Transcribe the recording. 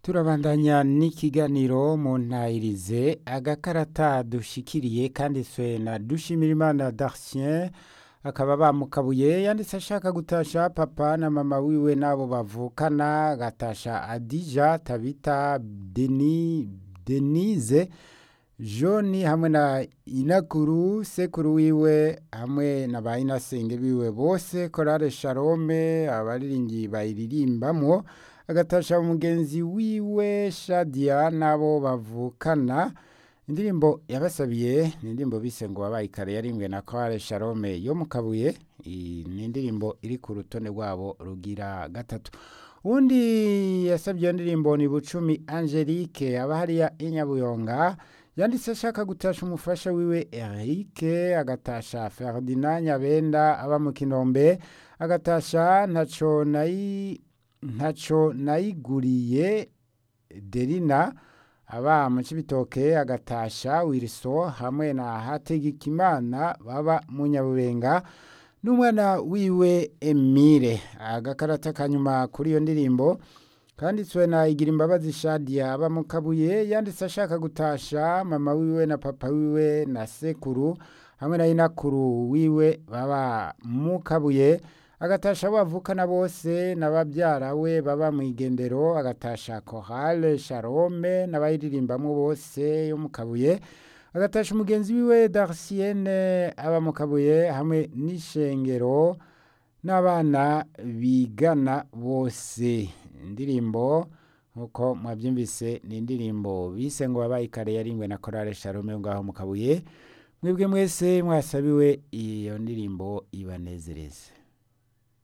turabandanya n'ikiganiro mu ntayirize agakarata dushikiriye kanditswe na dushimirimana darsien akaba bamukabuye yanditse ashaka gutasha papa na mama wiwe n'abo bavukana agatasha adija tabita deni denise joni hamwe na inakuru sekuru wiwe hamwe na ba inasenge biwe bose korale sharome abariringi bayiririmbamwo agatasha umugenzi wiwe shadia n'abo bavukana indirimbo yabasabiye ni indirimbo bise ngo wabaye kare yarimbwe na korale sharome yo mu kabuye iyi ni indirimbo iri ku rutonde rwabo rugira gatatu uwundi yasabye iyo ndirimbo ni bucumi angelique aba hariya inyabuyonga yanditse ashaka gutasha umufasha wiwe Eric agatasha Ferdinand Nyabenda aba mu Kinombe agatasha ntaco nayi ntaco nayiguriye Derina aba mu Cibitoke agatasha Wilso hamwe na Hategekimana baba mu Nyabubenga n'umwana wiwe Emile agakarata kanyuma kuri iyo ndirimbo kanditswe na igira imbabazi shadia aba mu kabuye yanditse ashaka gutasha mama wiwe na papa wiwe na sekuru hamwe na inakuru wiwe baba mu kabuye agatasha bavukana bose n'ababyara we baba mu igendero agatasha korale sharome n'abayiririmbamo bose yo mu kabuye agatasha umugenzi wiwe darsienne aba mu kabuye hamwe n'ishengero n'abana bigana bose indirimbo nkuko mwabyumvise ni indirimbo bise ngo wabaye kare yaringwe na korale sharome ngaho mu kabuye mwebwe mwese mwasabiwe iyo ndirimbo ibanezereze